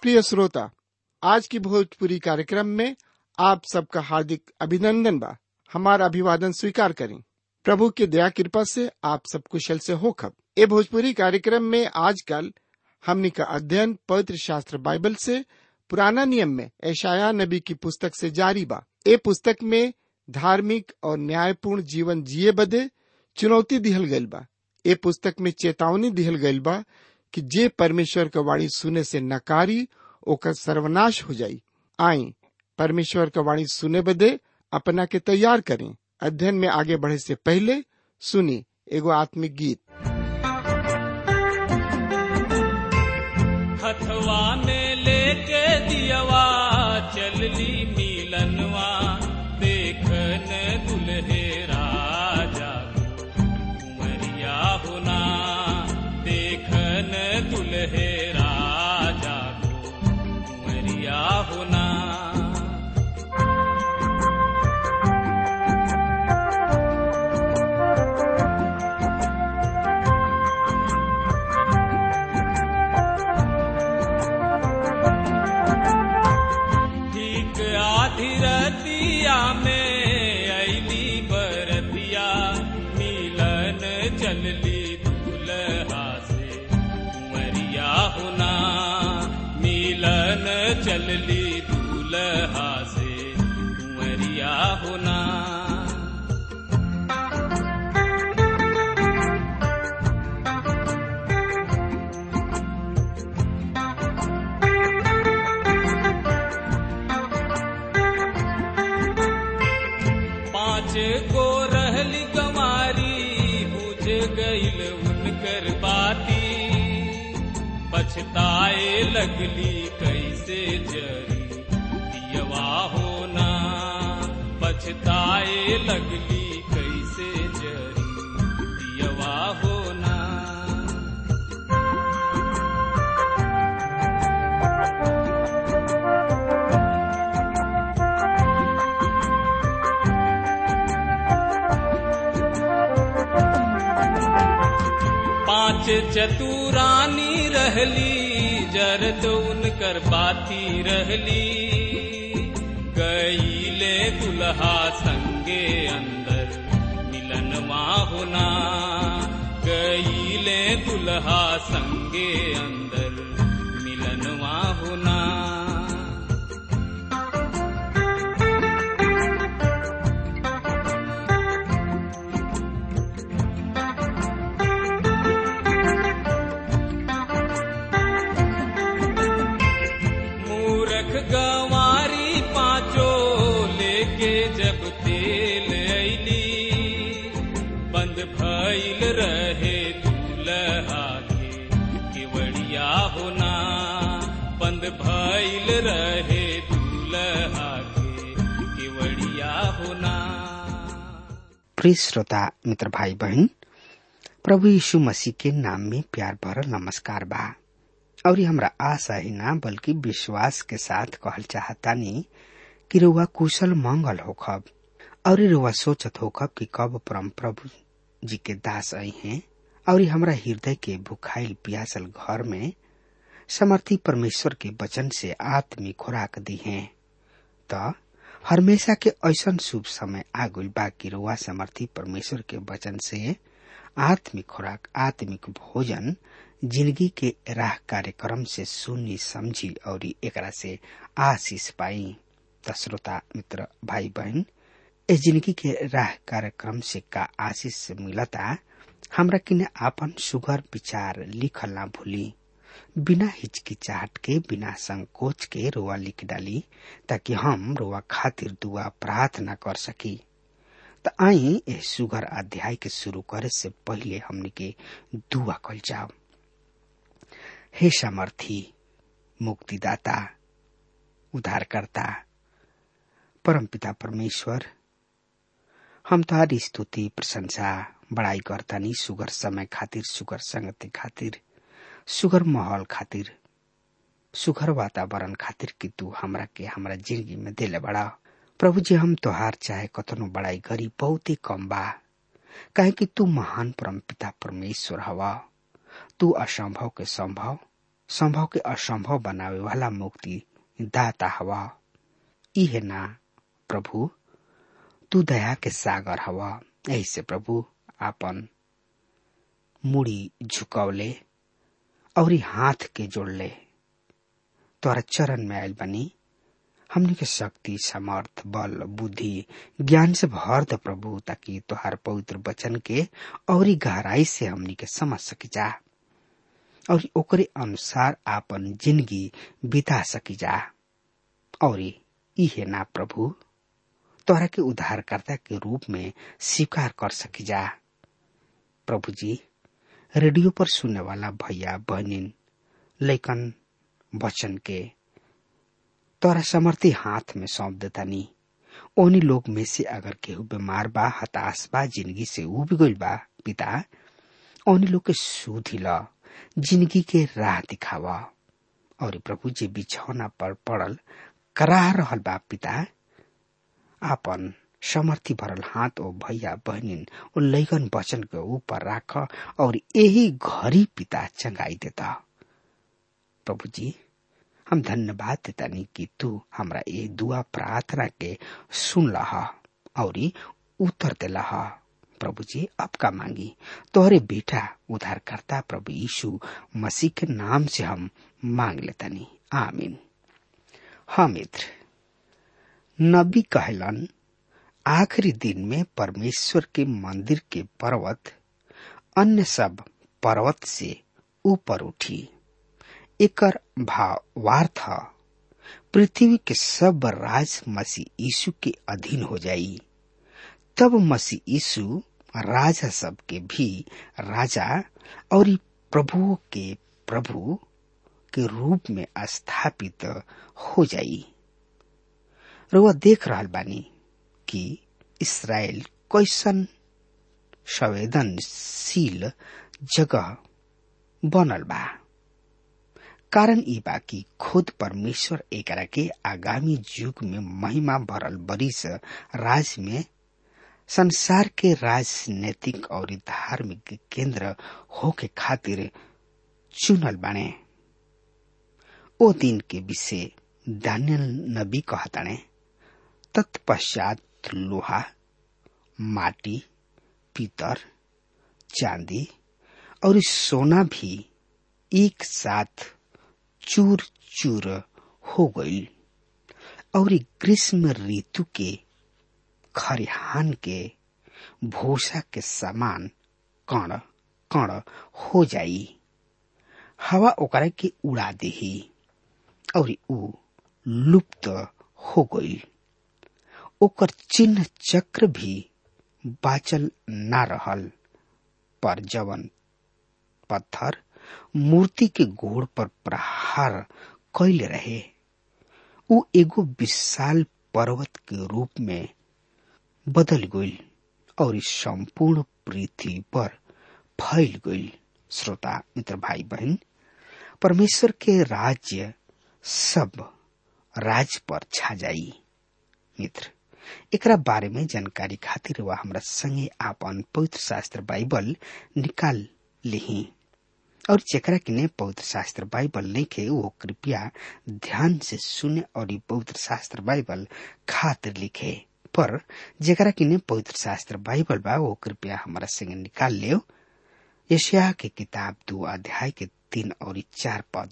प्रिय श्रोता आज की भोजपुरी कार्यक्रम में आप सबका हार्दिक अभिनंदन बा हमारा अभिवादन स्वीकार करें प्रभु की दया कृपा से आप सब कुशल से हो खब ए भोजपुरी कार्यक्रम में आजकल हमनी का अध्ययन पवित्र शास्त्र बाइबल से पुराना नियम में ऐशाया नबी की पुस्तक से जारी बा ए पुस्तक में धार्मिक और न्यायपूर्ण जीवन जिए बदे चुनौती दिहल गइल बा ए पुस्तक में चेतावनी दिहल गइल बा कि जे परमेश्वर का वाणी सुने से नकारी ओकर सर्वनाश हो जाई आई परमेश्वर का वाणी सुने बदे अपना के तैयार करें अध्ययन में आगे बढ़े से पहले सुनी एगो आत्मिक गीत हथवा में लेके दियवा चलली मिलनवा देखन दुल्हे राजा कुंवरिया होना देखन दुल्हे राजा कुंवरिया होना ठीक आधी रतिया में अली बरतिया मिलन चलली दूल्हा से कुंवरिया होना मिलन चलली दूल्हा से कुंवरिया होना पाँच गो रहली गमारी बुझ गईल उनकर बाती पछताए लगली कैसे जरी दियवा होना पछताए लगली कैसे जरी दियवा होना पांच चतुरानी रहली जरद उनकर बाती रहली गईले दुल्हा संगे अंदर मिलनवा होना गईले दुल्हा संगे अंदर मिलनवा होना मूरख गंवारी पांचो लेके जब तेल ऐली बंद भइल रहे दूल्हा के केवड़िया होना बंद भइल रहे दूल्हा के केवड़िया होना प्रिय श्रोता मित्र भाई बहन प्रभु यीशु मसीह के नाम में प्यार भरल नमस्कार बा और हमरा आशा ही ना बल्कि विश्वास के साथ कहल चाहतानी कि रुआ कुशल मंगल होखब और रुआ सोचत होखब कि कब परम प्रभु जी के दास आई हैं और हमरा हृदय के भुखाइल प्यासल घर में समर्थी परमेश्वर के वचन से आत्मिक खुराक दी हैं त हमेशा के ऐसन शुभ समय आगुल बा कि रुआ समर्थी परमेश्वर के वचन से आत्मिक खुराक आत्मिक भोजन जिंदगी के राह कार्यक्रम से सुनी समझी और एकरा से आशीष पाई त श्रोता मित्र भाई बहन इस जिंदगी के राह कार्यक्रम से का आशीष से मिलता हमरा किने आपन सुगर विचार लिखल ना भूली बिना हिचकिचाहट के बिना संकोच के रोआ लिख डाली ताकि हम रोआ खातिर दुआ प्रार्थना कर सकी त आई ए सुगर अध्याय के शुरू करे से पहले हमने के दुआ कल जाओ हे समर्थी मुक्तिदाता उद्धारकर्ता परमपिता परमेश्वर हम तुम्हारी स्तुति प्रशंसा बड़ाई करतानी सुगर समय खातिर सुगर संगति खातिर सुगर माहौल खातिर सुगर वातावरण खातिर कि तू हमरा के हमरा जिंदगी में दिले बड़ा प्रभु जी हम तोहार चाहे कतनो बड़ाई गरी बहुत ही कम बा काहे कि तू महान परम पिता परमेश्वर हवा तू असंभव के संभव संभव के असंभव बनावे वाला मुक्ति दाता हवा इहे ना प्रभु तू दया के सागर हवा ऐसे प्रभु आपन मुड़ी झुकौले और हाथ के जोड़ले तोरा चरण में आयल बनी हमनी के शक्ति समर्थ बल बुद्धि ज्ञान से भर द प्रभु ताकि तोहार पवित्र वचन के और गहराई से हमनी के समझ सकी जा और ओकरे अनुसार आपन जिंदगी बिता सकी जा और इहे ना प्रभु तोहरा के उद्धारकर्ता के रूप में स्वीकार कर सकी जा प्रभु जी रेडियो पर सुनने वाला भैया बहनिन लेकिन वचन के तोरा समर्थी हाथ में सौंप देता नी ओनी लोग में से अगर केहू बीमार बा हताश बा जिंदगी से उब गइल बा पिता ओनी लोग के सुधी ल जिंदगी के राह दिखावा और प्रभु जी बिछौना पर पड़ल कराह रहल बा पिता आपन समर्थी भरल हाथ ओ भैया बहनिन ओ लैगन वचन के ऊपर राख और यही घरी पिता चंगाई देता प्रभु जी हम धन्यवाद देतानी कि तू हमरा ये दुआ प्रार्थना के सुन लहा और उत्तर देला प्रभु जी अब का मांगी तोहरे बेटा उद्धारकर्ता प्रभु यीशु मसीह के नाम से हम मांग लेतानी आमीन हाँ मित्र नबी कहलन आखिरी दिन में परमेश्वर के मंदिर के पर्वत अन्य सब पर्वत से ऊपर उठी एकर भावार्थ पृथ्वी के सब राज मसीह यीशु के अधीन हो जाई तब मसीह यीशु राजा सब के भी राजा और प्रभुओं के प्रभु के रूप में स्थापित हो जाई रुआ देख रहल बानी कि इसराइल कैसन संवेदनशील जगह बनल बा कारण ई बा कि खुद परमेश्वर एकरा के आगामी युग में महिमा भरल बरिस राज में संसार के राजनीतिक और धार्मिक केंद्र होके खातिर चुनल बाने ओ दिन के विषय दानियल नबी कहताने तत्पश्चात लोहा माटी पीतर चांदी और सोना भी एक साथ चूर चूर हो गई और ग्रीष्म ऋतु के खरिहान के भूसा के समान कण कण हो जाई हवा ओकरा के उड़ा देही और ऊ लुप्त हो गई ओकर चिन्ह चक्र भी बाचल ना रहल पर जवन पत्थर मूर्ति के गोड़ पर प्रहार कैले रहे ऊ एगो विशाल पर्वत के रूप में बदल गई और इस संपूर्ण पृथ्वी पर फैल गई श्रोता मित्र भाई बहन परमेश्वर के राज्य सब राज पर छा जाई मित्र एकरा बारे में जानकारी खातिर वह हमरा संगे आपन पवित्र शास्त्र बाइबल निकाल लिही और जेकरा किने पवित्र शास्त्र बाइबल लिखे वो कृपया ध्यान से सुने और ये पवित्र शास्त्र बाइबल खातिर लिखे पर जेकरा किने पवित्र शास्त्र बाइबल बा वो कृपया हमारा संगे निकाल ले यशिया के किताब दो अध्याय के तीन और चार पद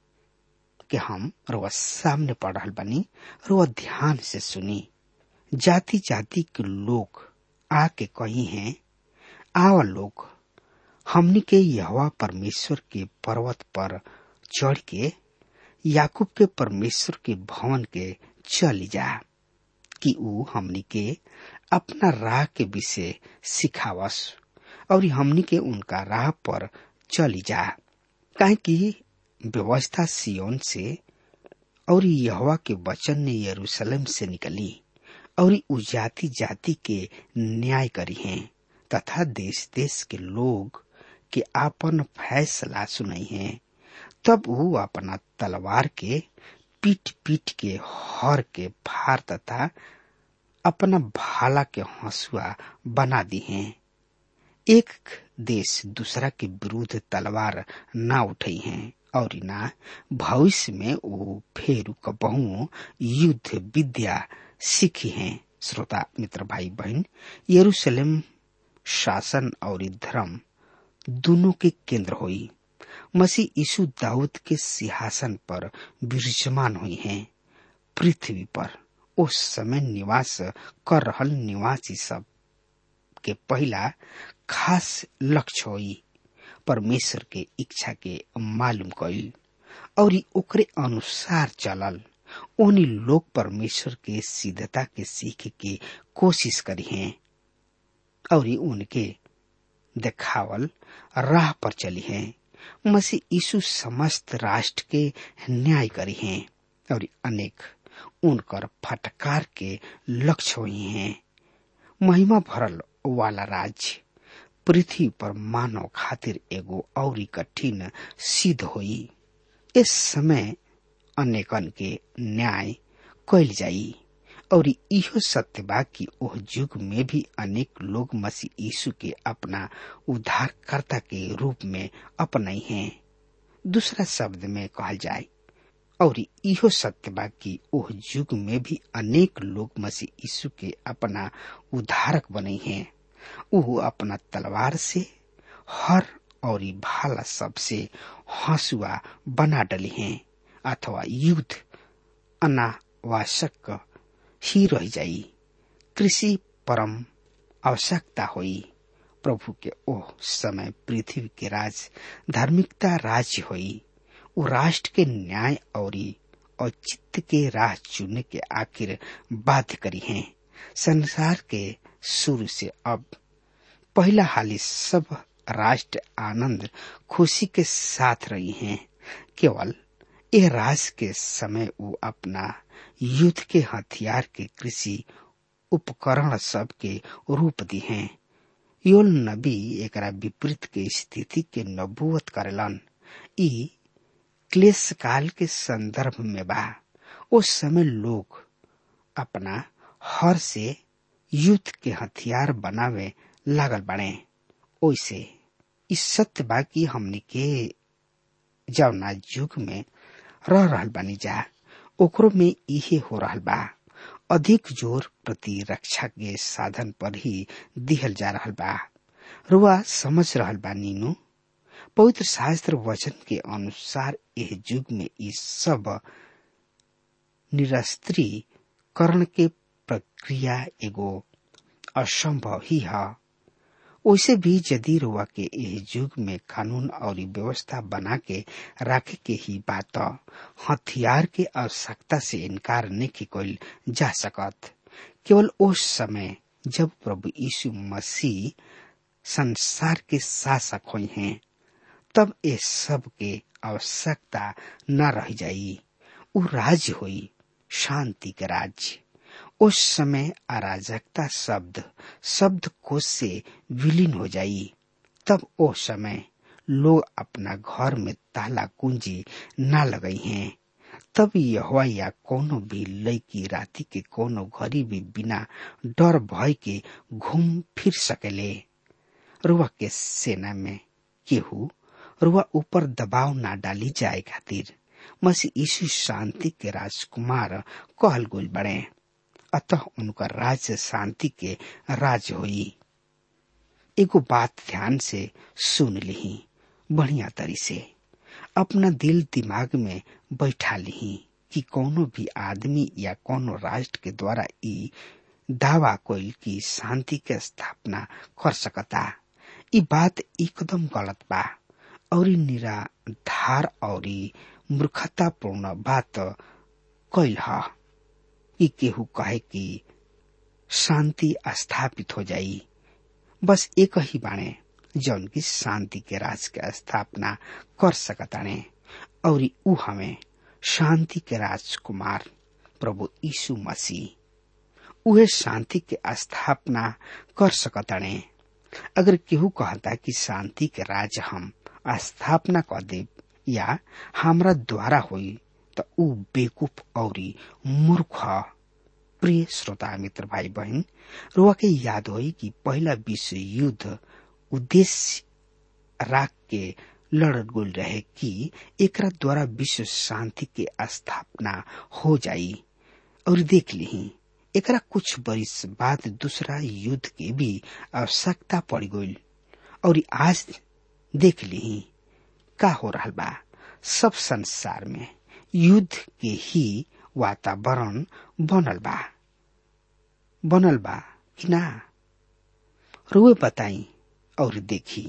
के हम रोज सामने पढ़ रहा बनी रोज ध्यान से सुनी जाति जाति के लोग आके कही हैं आवा लोग हमनी के यहवा परमेश्वर के पर्वत पर चढ़ के याकूब के परमेश्वर के भवन के चल जा कि ऊ हमनी के अपना राह के विषय सिखावस और हमनी के उनका राह पर चली जा काहे कि व्यवस्था सियोन से और यहवा के वचन ने यरूशलेम से निकली और उ जाति जाति के न्याय करी हैं तथा देश देश के लोग के आपन फैसला सुनाई हैं तब वो अपना तलवार के पीट पीट के हर के फार तथा अपना भाला के हंसुआ बना दी हैं एक देश दूसरा के विरुद्ध तलवार ना उठाई हैं और ना भविष्य में वो फेर कबहू युद्ध विद्या सीखी हैं श्रोता मित्र भाई बहन यरूशलेम शासन और धर्म दोनों के केंद्र हुई मसीह यीशु दाऊद के सिंहासन पर विराजमान हुई हैं पृथ्वी पर उस समय निवास कर रहल निवासी सब के पहला खास लक्ष्य हुई परमेश्वर के इच्छा के मालूम कईल और ओकरे अनुसार चलल उन्हीं लोग परमेश्वर के सिद्धता के सीख के कोशिश करी हैं और उनके देखावल राह पर चली हैं मसीह यीशु समस्त राष्ट्र के न्याय करी हैं और अनेक उनकर फटकार के लक्ष्य हुई हैं महिमा भरल वाला राज्य पृथ्वी पर मानव खातिर एगो और कठिन सिद्ध हुई इस समय अनेकन के न्याय कैल जाई और इहो सत्य बा कि ओह युग में भी अनेक लोग मसीह यीशु के अपना उद्धारकर्ता के रूप में अपनाई हैं दूसरा शब्द में कहल जाए और इहो सत्य बा कि ओह युग में भी अनेक लोग मसीह यीशु के अपना उद्धारक बने हैं वो अपना तलवार से हर और भाला सबसे हंसुआ बना डली हैं अथवा युद्ध अनावश्यक ही रह जाई कृषि परम आवश्यकता हुई प्रभु के ओह समय पृथ्वी के राज धार्मिकता राज्य हुई वो राष्ट्र के न्याय और औचित्य के राह चुनने के आखिर बाध्य करी हैं संसार के शुरू से अब पहला हाली सब राष्ट्र आनंद खुशी के साथ रही हैं केवल यह राज के समय वो अपना युद्ध के हथियार के कृषि उपकरण सब के रूप दी हैं योल नबी एक विपरीत के स्थिति के नबूवत करेलन ई क्लेश काल के संदर्भ में बा उस समय लोग अपना हर से युद्ध के हथियार बनावे लागल बने ओइसे इस सत्य बा कि हमनी के जवना युग में रह रहल बानी जा ओकरो में इहे हो रहल बा अधिक जोर प्रतिरक्षा के साधन पर ही दिहल जा रहल बा रुआ समझ रहल बा नीनू पवित्र शास्त्र वचन के अनुसार यह युग में ये सब निरस्त्रीकरण के प्रक्रिया एगो असंभव ही है वैसे भी यदि रुआ के यह युग में कानून और व्यवस्था बना के रखे के ही बात हथियार के आवश्यकता से इनकार नहीं कल जा सकत केवल उस समय जब प्रभु यीशु मसीह संसार के शासक हुए हैं तब ये सब के आवश्यकता न रह जाई वो राज्य हुई शांति के राज्य उस समय अराजकता शब्द शब्द कोश से विलीन हो जाई तब ओ समय लोग अपना घर में ताला कुंजी न लगई हैं तब यह या कोनो भी लड़की राति के कोनो घड़ी भी बिना डर भय के घूम फिर सकेले रुआ के सेना में केहू रुआ ऊपर दबाव ना डाली जाए खातिर मसीह यीशु शांति के राजकुमार कहल गुल बड़े अतः उनका राज्य शांति के राज हुई एगो बात ध्यान से सुन ली बढ़िया तरी से अपना दिल दिमाग में बैठा ली कि कोनो भी आदमी या कोनो राष्ट्र के द्वारा ई दावा कोई की शांति के स्थापना कर सकता ई बात एकदम गलत बा और निराधार और मूर्खतापूर्ण बात कैल है कि केहू कहे कि शांति स्थापित हो जाई बस एक ही बाणे जौन की शांति के राज के स्थापना कर सकताने और ऊ हमें शांति के राजकुमार प्रभु यीशु मसीह उहे शांति के स्थापना कर सकताने अगर केहू कहता कि शांति के राज हम स्थापना कर दे या हमरा द्वारा हुई त ऊ बेकूफ और मूर्ख प्रिय श्रोता मित्र भाई बहन रुआ के याद होई कि पहला विश्व युद्ध उद्देश्य राख के लड़ गुल रहे कि एकरा द्वारा विश्व शांति के स्थापना हो जाई और देख ली एकरा कुछ बरिस बाद दूसरा युद्ध के भी आवश्यकता पड़ गई और आज देख ली का हो रहा बा सब संसार में युद्ध के ही वातावरण बनल बा बनल बा कि ना रुए बताई और देखी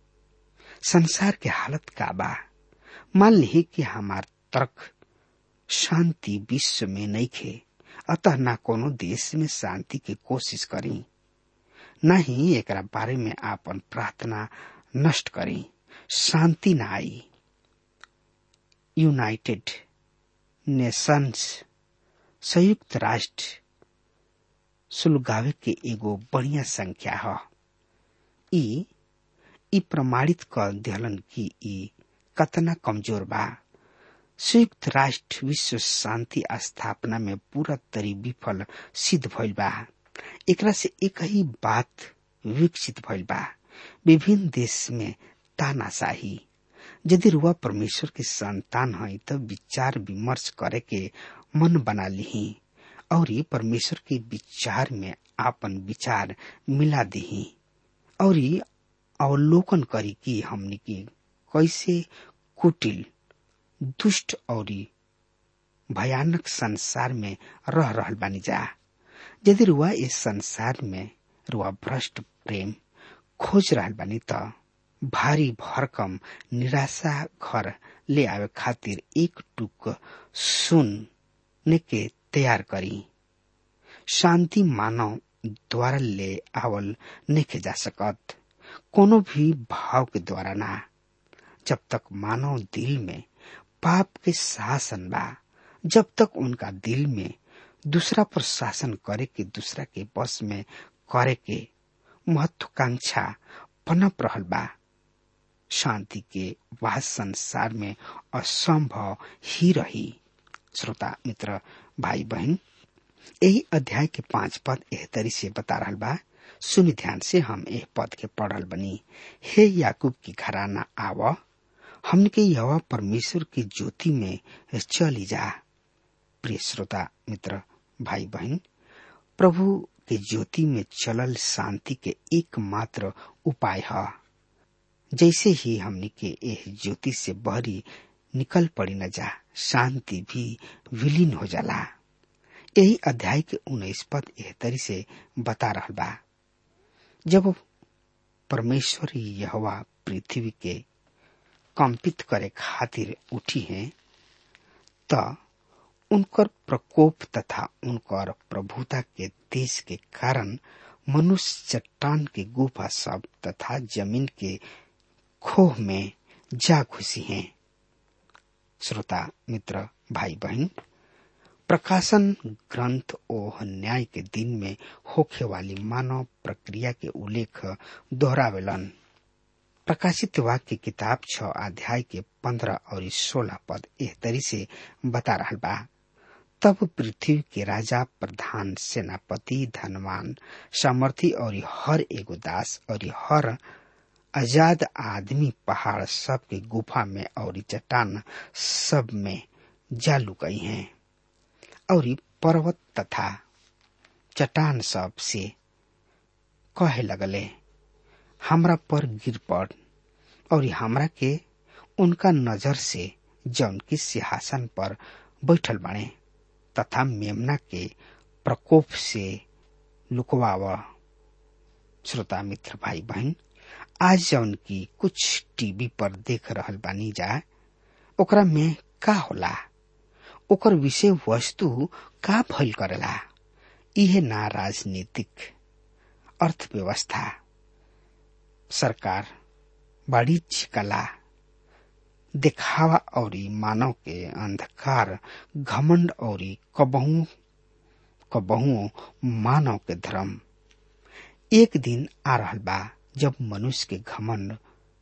संसार के हालत का बा मान ली कि हमार तर्क शांति विश्व में नहीं खे अतः ना कोनो देश में शांति की कोशिश करी न ही एक बारे में आपन प्रार्थना नष्ट करी शांति ना आई यूनाइटेड नेशंस संयुक्त राष्ट्र सुलगावे के एगो बढ़िया संख्या है ई ई प्रमाणित कर दिहलन कि ई कतना कमजोर बा संयुक्त राष्ट्र विश्व शांति स्थापना में पूरा तरी विफल सिद्ध भइल बा एकरा से एक ही बात विकसित भइल बा विभिन्न देश में तानाशाही यदि रुआ परमेश्वर के संतान है तो विचार विमर्श करे के मन बना ली और परमेश्वर के विचार में आपन विचार मिला दी और अवलोकन करी कि हमने के कैसे कुटिल दुष्ट और भयानक संसार में रह रहल बानी जा यदि रुआ इस संसार में रुआ भ्रष्ट प्रेम खोज रहल बानी त भारी भरकम निराशा घर ले आवे खातिर एक टुक सुन के तैयार करी शांति मानव द्वारा ले आवल नहीं जा सकत कोनो भी भाव के द्वारा ना जब तक मानव दिल में पाप के शासन बा जब तक उनका दिल में दूसरा पर शासन करे के दूसरा के बस में करे के महत्वाकांक्षा पनप रहल बा शांति के वह संसार में असंभव ही रही श्रोता मित्र भाई बहन यही अध्याय के पांच पद एह तरी से बता रहा बा सुन ध्यान से हम एह पद के पढ़ल बनी हे याकूब की घराना आव हमन के यवा परमेश्वर की ज्योति में चली जा प्रिय श्रोता मित्र भाई बहन प्रभु के ज्योति में चलल शांति के एकमात्र उपाय है जैसे ही हमने के एह ज्योति से बहरी निकल पड़ी न जा शांति भी विलीन हो जाला यही अध्याय के उन्नीस पद एह तरी से बता रहा बा जब परमेश्वर यहवा पृथ्वी के कंपित करे खातिर उठी हैं त उनकर प्रकोप तथा उनकर प्रभुता के देश के कारण मनुष्य चट्टान के गुफा सब तथा जमीन के खोह में जा घुसी हैं श्रोता मित्र भाई बहन प्रकाशन ग्रंथ ओह न्याय के दिन में होखे वाली मानव प्रक्रिया के उल्लेख दोहरावेलन प्रकाशित वाक्य किताब छ अध्याय के पंद्रह और सोलह पद एह तरी से बता रहा बा तब पृथ्वी के राजा प्रधान सेनापति धनवान सामर्थी और हर एगो दास और हर आजाद आदमी पहाड़ सब के गुफा में और चट्टान सब में जा लुकई हैं और पर्वत तथा चट्टान सब से कहे लगले हमरा पर गिर पड़ और हमरा के उनका नजर से जौन की सिंहासन पर बैठल बने तथा मेमना के प्रकोप से लुकवाव श्रोता मित्र भाई बहन आज जौन की कुछ टीवी पर देख रहल बानी जा ओकरा में का होला ओकर विषय वस्तु का भइल करेला इहे ना राजनीतिक अर्थव्यवस्था सरकार वाणिज्य कला दिखावा और मानव के अंधकार घमंड और कबहू कबहू मानव के धर्म एक दिन आ रहल बा जब मनुष्य के घमंड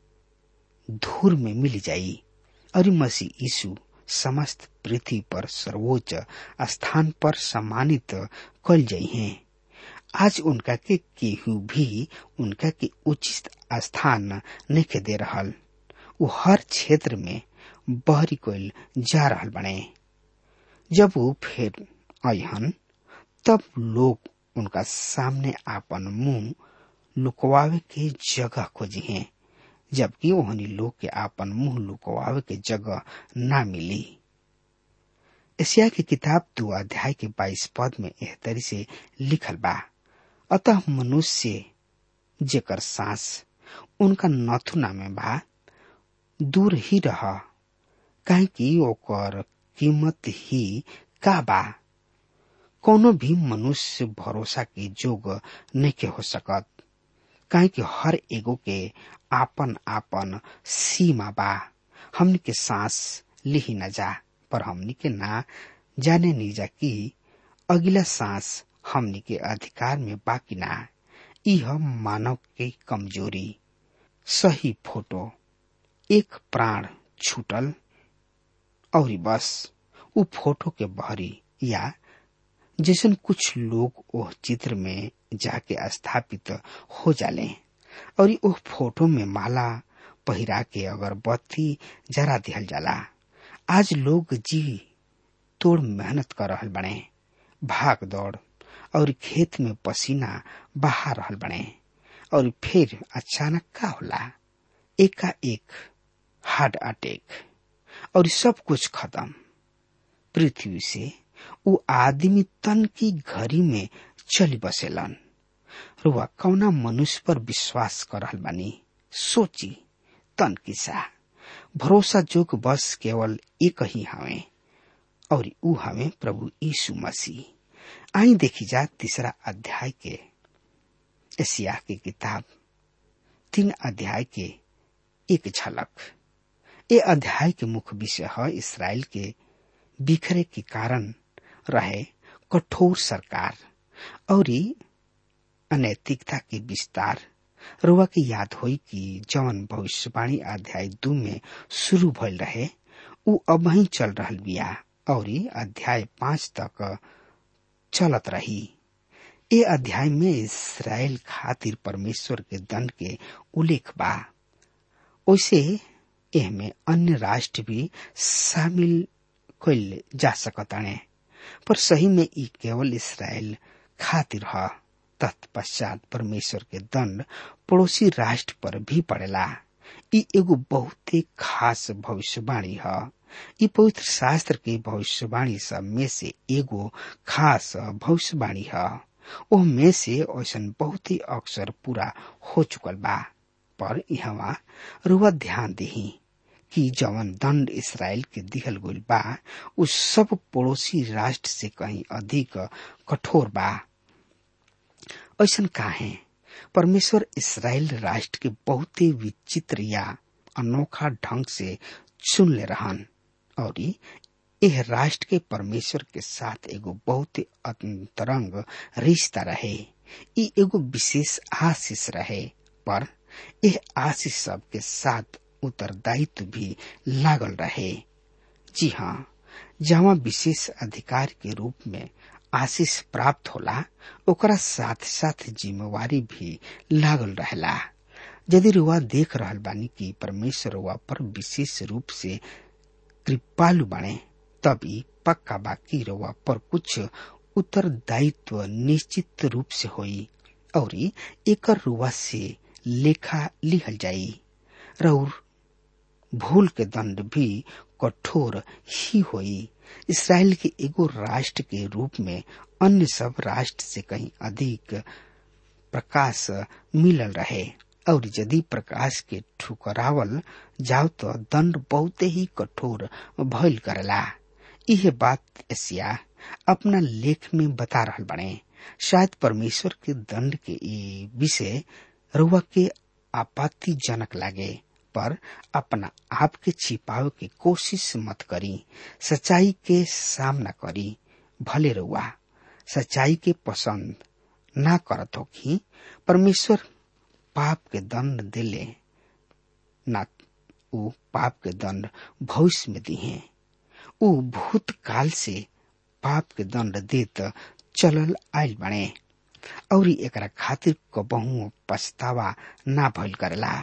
धूर में मिल जाई और मसीह यीशु समस्त पृथ्वी पर सर्वोच्च स्थान पर सम्मानित कल जाई हैं आज उनका के केहू भी उनका के उचित स्थान नहीं दे रहल उ हर क्षेत्र में बहरी कोइल जा रहल बने जब वो फिर अहन तब लोग उनका सामने आपन मुंह लुकवावे के जगह खोजी हैं जबकि ओहनी लोग के आपन मुंह लुकवावे के जगह ना मिली एशिया की किताब दो अध्याय के बाईस पद में एह तरी से लिखल बा अतः मनुष्य जेकर सांस उनका नथुना में बा दूर ही रह काहे कि ओकर कीमत ही का बा कोनो भी मनुष्य भरोसा के जोग नहीं हो सकत काहे कि हर एगो के आपन आपन सीमा बा हमनी के सांस लिही न जा पर हमनी के ना जाने नहीं जा कि अगला सांस हमनी के अधिकार में बाकी ना यह मानव के कमजोरी सही फोटो एक प्राण छूटल और बस उ फोटो के भरी या जैसन कुछ लोग ओह चित्र में जाके स्थापित हो जाले और ओह फोटो में माला पहिरा के अगरबत्ती जरा दिहल जाला आज लोग जी तोड़ मेहनत कर रहल बने भाग दौड़ और खेत में पसीना बहा रहल बने और फिर अचानक का होला एका एक हार्ट अटैक और सब कुछ खत्म पृथ्वी से उ आदमी तन की घड़ी में चली बसेलन रुआ कौना मनुष्य पर विश्वास कर रहल बानी सोची तन किसा भरोसा जोग बस केवल एक ही हवे और ऊ हवे प्रभु यीशु मसीह आई देखी जा तीसरा अध्याय के एशिया की किताब तीन अध्याय के एक झलक ये अध्याय के मुख्य विषय है इसराइल के बिखरे के कारण रहे कठोर सरकार और अनैतिकता के विस्तार रुआ के याद होई कि जौन भविष्यवाणी अध्याय दू में शुरू भइल रहे उ अब ही चल रहल बिया और अध्याय पांच तक चलत रही ए अध्याय में इसराइल खातिर परमेश्वर के दंड के उल्लेख बा ओसे एहमे अन्य राष्ट्र भी शामिल कइल जा सकताने पर सही में ई केवल इसराइल खातिर ह तत्पश्चात परमेश्वर के दंड पड़ोसी राष्ट्र पर भी पड़ेला ई एगो बहुत ही खास भविष्यवाणी है ई पवित्र शास्त्र के भविष्यवाणी सब में से एगो खास भविष्यवाणी है ओह में से ऐसा बहुत ही अक्सर पूरा हो चुकल बा पर यहाँ रुआ ध्यान दही कि जवन दंड इसराइल के दिहल गइल बा उ सब पड़ोसी राष्ट्र से कहीं अधिक कठोर बा ऐसा काहे परमेश्वर इसराइल राष्ट्र के बहुत ही विचित्र या अनोखा ढंग से चुन ले रहन और यह राष्ट्र के परमेश्वर के साथ एगो बहुत ही अंतरंग रिश्ता रहे ई एगो विशेष आशीष रहे पर यह आशीष सब के साथ उत्तरदायित्व भी लागल रहे जी हाँ जहाँ विशेष अधिकार के रूप में आशीष प्राप्त होला ओकरा साथ साथ जिम्मेवारी भी लागल रहेला यदि रुआ देख रहल बानी कि परमेश्वर रुआ पर विशेष रूप से कृपालु बने तभी पक्का बाकी रुआ पर कुछ उत्तरदायित्व निश्चित रूप से होई और एकर रुआ से लेखा लिहल जाई रउर भूल के दंड भी कठोर ही होई इसराइल के एगो राष्ट्र के रूप में अन्य सब राष्ट्र से कहीं अधिक प्रकाश मिलल रहे और यदि प्रकाश के ठुकरावल जाओ तो दंड बहुत ही कठोर भइल करेला यह बात एशिया अपना लेख में बता रहल बने शायद परमेश्वर के दंड के ये विषय रुआ के आपत्तिजनक लागे पर अपना आप के छिपावे के कोशिश मत करी सच्चाई के सामना करी भले रुआ सच्चाई के पसंद ना करत हो कि परमेश्वर पाप के दंड दिले ना उ पाप के दंड भविष्य में दिहे उ भूतकाल से पाप के दंड देत चलल आयल बने और एकरा खातिर कबहू पछतावा ना भइल करेला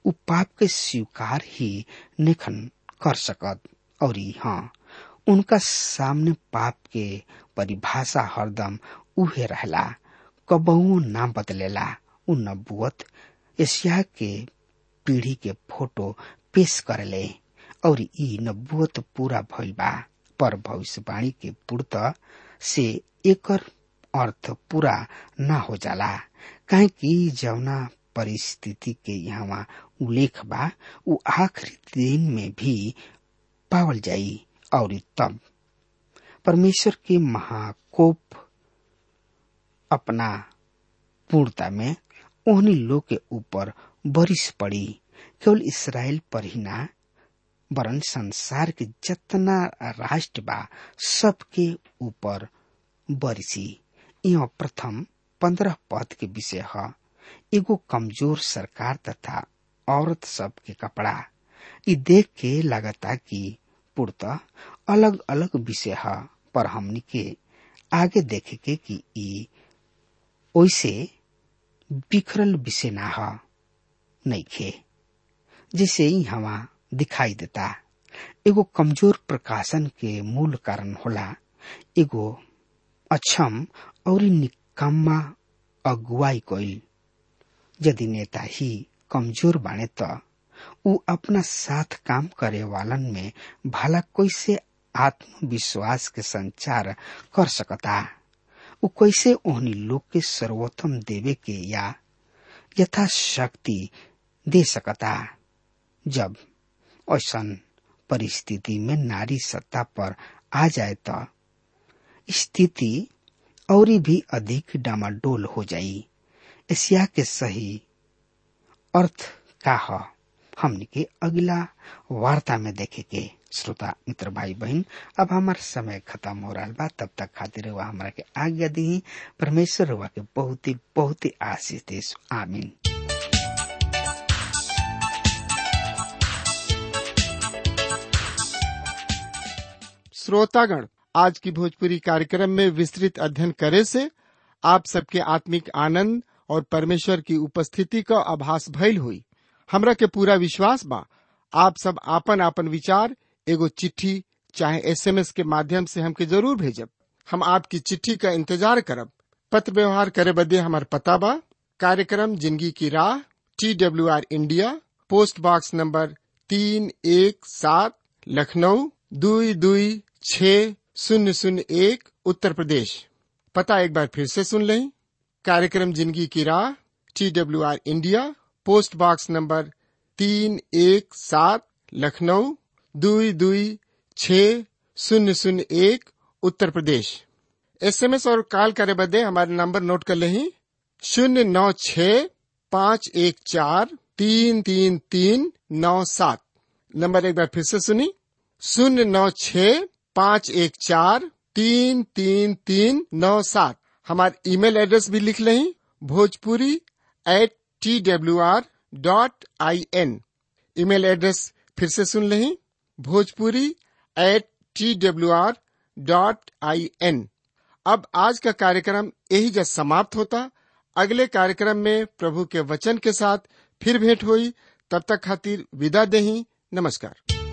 उ पाप के स्वीकार ही नेखन कर सकत और हाँ उनका सामने पाप के परिभाषा हरदम उहे रहला कबहू ना बदलेला उ नबुअत एशिया के पीढ़ी के फोटो पेश करले और ई नबुअत पूरा भइल बा पर भविष्यवाणी के पूर्त से एकर अर्थ पूरा ना हो जाला काहे कि जवना परिस्थिति के यहाँ उल्लेख बा उ आखिरी दिन में भी पावल जाई और तब परमेश्वर के महाकोप अपना पूर्णता में ओहनी लोग के ऊपर बरिस पड़ी केवल इसराइल पर ही ना वरन संसार के जितना राष्ट्र बा सबके ऊपर बरिसी यह प्रथम पंद्रह पद के विषय है एगो कमजोर सरकार तथा औरत सब के कपड़ा इ देख के लगता कि पूर्त अलग अलग विषय है पर हमनी के आगे देखे के कि इ ओइसे बिखरल विषय ना है नइखे जिसे हवा दिखाई देता एगो कमजोर प्रकाशन के मूल कारण होला एगो अक्षम और निकम्मा अगुवाई कइल यदि नेता ही कमजोर बाने त उ अपना साथ काम करे वालन में भला कैसे आत्मविश्वास के संचार कर सकता उ कैसे ओहनी लोग के सर्वोत्तम देवे के या यथाशक्ति दे सकता जब ऐसन परिस्थिति में नारी सत्ता पर आ जाए तो स्थिति और भी अधिक डामाडोल हो जाई एशिया के सही अर्थ का है हमने के अगला वार्ता में देखे के श्रोता मित्र भाई बहन अब हमार समय खत्म हो रहा बा तब तक खातिर हुआ हमारा के आज्ञा दी परमेश्वर हुआ के बहुत ही बहुत ही आशीष दे आमीन श्रोतागण आज की भोजपुरी कार्यक्रम में विस्तृत अध्ययन करे से आप सबके आत्मिक आनंद और परमेश्वर की उपस्थिति का आभास भइल हुई हमरा के पूरा विश्वास बा आप सब आपन आपन विचार एगो चिट्ठी चाहे एसएमएस के माध्यम से हमके जरूर भेजब हम आपकी चिट्ठी का इंतजार करब पत्र व्यवहार करे बदे हमार पता बा कार्यक्रम जिंदगी की राह T W R India post box number तीन एक सात लखनऊ दुई दुई छ शून्य शून्य एक उत्तर प्रदेश पता एक बार फिर से सुन लें कार्यक्रम जिंदगी की राह T W R India post box number तीन एक सात लखनऊ दुई दुई छ शून्य शून्य एक उत्तर प्रदेश एसएमएस और कॉल करे बदे हमारे नंबर नोट कर लें शून्य नौ छ पाँच एक चार तीन तीन तीन नौ सात नंबर एक बार फिर से सुनी शून्य नौ छ पाँच एक चार तीन तीन तीन नौ सात हमारे ईमेल एड्रेस भी लिख लें Bhojpuri at T W R dot I N email address फिर से सुन लें Bhojpuri at T W R dot I N अब आज का कार्यक्रम यही जब समाप्त होता अगले कार्यक्रम में प्रभु के वचन के साथ फिर भेंट हुई तब तक खातिर विदा दही नमस्कार